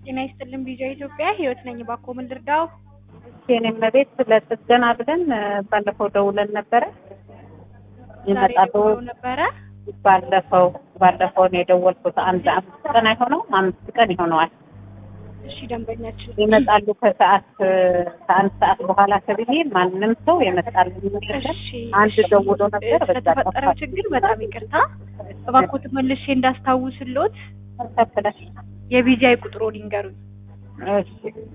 ጤና ይስጥልን ቢጃ ኢትዮጵያ ህይወት ነኝ። ባኮ ምን ልርዳው? የኔም ቤት ለጥገና ብለን ባለፈው ደውለን ነበረ ይመጣሉ። ደውለው ነበረ። ባለፈው ባለፈው ነው የደወልኩት። አንድ አምስት ቀን አይሆነውም፣ አምስት ቀን ይሆነዋል። እሺ ደንበኛችን ይመጣሉ ከሰዓት ከአንድ ሰዓት በኋላ ተብዬ ማንም ሰው የመጣል እሺ አንድ ደውሎ ነበር። በዛ ስለተፈጠረው ችግር በጣም ይቅርታ። እባክዎት መልሼ እንዳስታውስሎት ተከፍለሽ የቢጃይ ቁጥሮን ይንገሩኝ። እሺ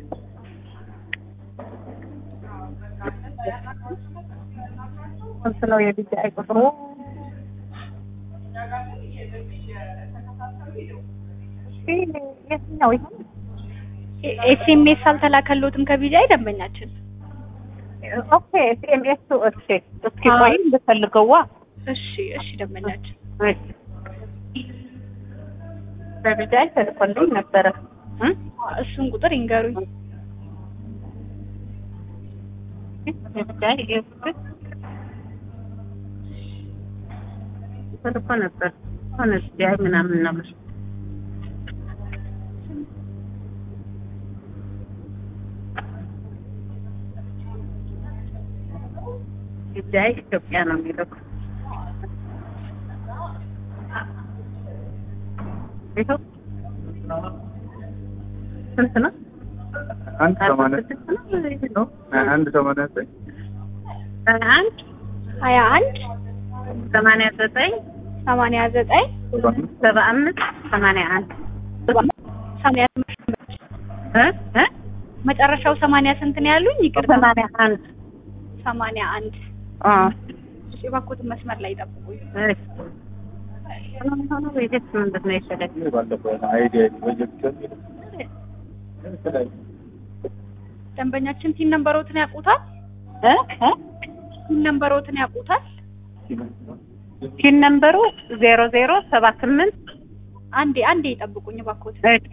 ስንት ነው የቢጃይ ቁጥሩ? እሺ የትኛው ይሆን? ኤስኤምኤስ አልተላከሎትም ከቢጃይ ደንበኛችን። ኦኬ ኤስኤምኤስ እሺ፣ እስኪ ቆይ ልፈልገዋ። እሺ እሺ ደንበኛችን እሺ በቢጃይ ተልኮልኝ ነበረ እ እሱን ቁጥር ይንገሩኝ። የቢጃይ ኤስኤምኤስ ተልኮ ነበር ሆነ ቢጃይ ምናምን ነው ቢጃይ ኢትዮጵያ ነው የሚለው ይኸው ስንት ነው? አንድ ሰማንያ ስድስት ነው? አንድ ሰማንያ ዘጠኝ አንድ ሀያ አንድ ሰማንያ ዘጠኝ ሰማንያ ዘጠኝ ሰባ አምስት ሰማንያ አንድ ሰማንያ እ እ መጨረሻው ሰማንያ ስንት ነው ያሉኝ? ይቅርታ ሰማንያ አንድ ሰማንያ አንድ አ እሺ እባክዎትን መስመር ላይ ጠብቁኝ። እሺ ሆኖ ሆኖ ወይስ ምንድን ነው የፈለግ ባለፈው አይዲያ ፕሮጀክት ደንበኛችን ቲን ነምበሮትን ያውቁታል? እ እ ቲን ነምበሮትን ያውቁታል? ፒን ነምበሩ ዜሮ ዜሮ ሰባ ስምንት አንዴ አንዴ ይጠብቁኝ እባክዎት። እሺ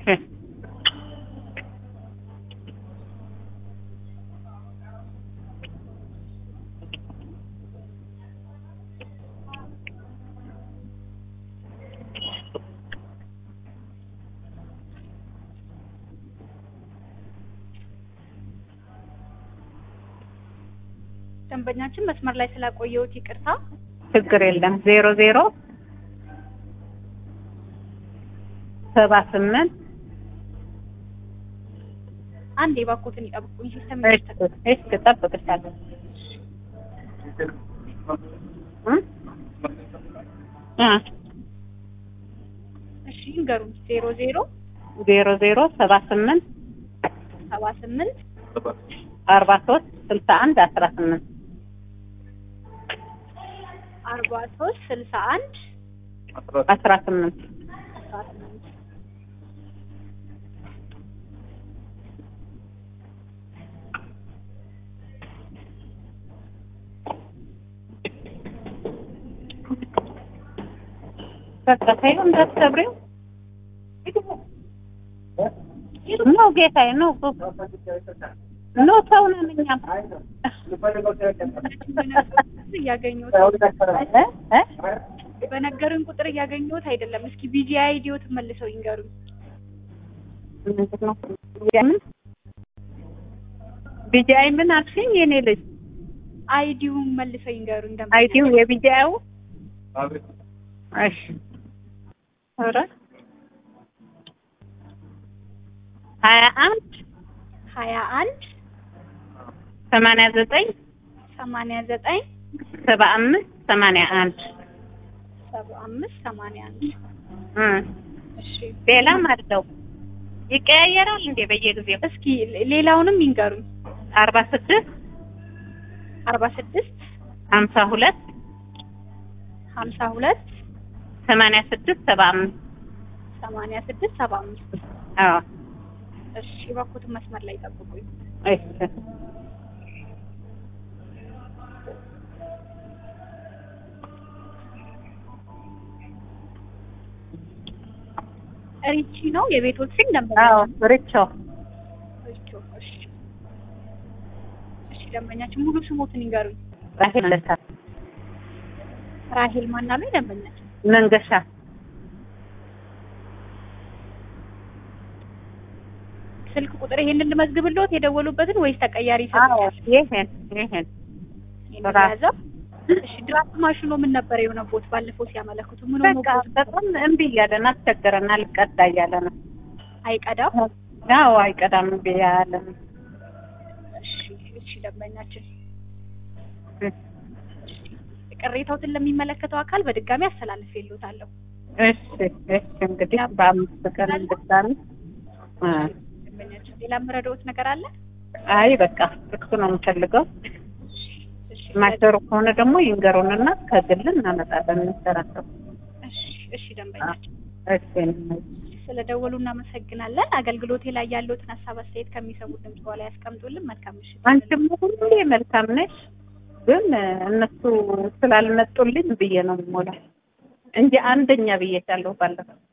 ደንበኛችን መስመር ላይ ስላቆየሁት ይቅርታ። ችግር የለም ዜሮ ዜሮ ሰባ ስምንት አንዴ እባክዎትን ይጠብቁኝ። ሲስተም እሺ እሺ እጠብቅሻለሁ እ እ እሺ ይንገሩኝ። ዜሮ ዜሮ ዜሮ ዜሮ ሰባ ስምንት ሰባ ስምንት አርባ ሶስት ስልሳ አንድ አስራ ስምንት አርባ ሶስት ስልሳ አንድ አስራ ስምንት አስራ ስምንት በቃ ተይው እንዳትሰብሪው ነው ጌታዬ ነው ኖ ሰው ነን እኛም እያገኘሁት እ እ በነገሩኝ ቁጥር እያገኘሁት አይደለም። እስኪ ቢጂአይ አይዲዎትን መልሰው ይንገሩኝ። ምንድን ነው ምን ቢጂአይ ምን አልሽኝ የኔ ልጅ አይዲውን መልሰው ይንገሩኝ። ደንበኛ አይዲው የቢጂአዩ እሺ ኧረ ሀያ አንድ ሀያ አንድ ሰማንያ ዘጠኝ ሰማንያ ዘጠኝ ሰባ አምስት ሰማንያ አንድ ሰባ አምስት ሰማንያ አንድ እ እሺ ሌላም አለው ይቀያየራል እንዴ በየጊዜው እስኪ ሌላውንም ይንገሩኝ። አርባ ስድስት አርባ ስድስት ሀምሳ ሁለት ሀምሳ ሁለት ሰማንያ ስድስት ሰባ አምስት ሰማንያ ስድስት ሰባ አምስት አዎ እሺ እባክዎትን መስመር ላይ ጠብቁኝ። እሺ ሪቺ ነው የቤቶት ስም ደንበኛ አዎ ሪቾ ሪቾ። እሺ እሺ ደንበኛችን ሙሉ ስሞትን ይንገሩኝ። ራሄል ለታ ራሄል ማናሉኝ ደንበኛችን መንገሻ ስልክ ቁጥር ይሄንን ልመዝግብልዎት የደወሉበትን ወይስ ተቀያሪ አዎ ይሰጡኛል? ይሄን ይሄን ይሄንን ራሱ። የያዘው? እሺ ድራፍት ማሽኖ ምን ነበር የሆነቦት? ባለፈው ሲያመለክቱ ምን በቃ ሆኖቦት? በጣም እምቢ እያለን አስቸገረን፣ አልቀዳ እያለ ነው። አይቀዳም? አዎ አይቀዳም እምቢ ያለ ነው። እሺ እሺ ደንበኛችን እ ቅሬታዎትን ለሚመለከተው አካል በድጋሚ አስተላልፌልዎታለሁ። እሺ እሺ እንግዲህ በአምስት ቀን እንድታሚ እ ደንበኛችን ሌላ የምረዳዎት ነገር አለ? አይ በቃ እሱ ነው የምፈልገው። እሺ ማይሰሩ ከሆነ ደግሞ ይንገሩንና ከግል እናመጣለን እንሰራቸው። እሺ እሺ ደንበኛችን እሺ ስለደወሉ እናመሰግናለን። አገልግሎቴ ላይ ያለዎትን ሀሳብ አስተያየት ከሚሰሙት ድምጽ በኋላ ያስቀምጡልን። መልካም ምሽት። አንቺም ሁሌ መልካም ነሽ፣ ግን እነሱ ስላልመጡልኝ ብዬ ነው የምሞላው እንጂ አንደኛ ብዬሻለሁ ባለፈው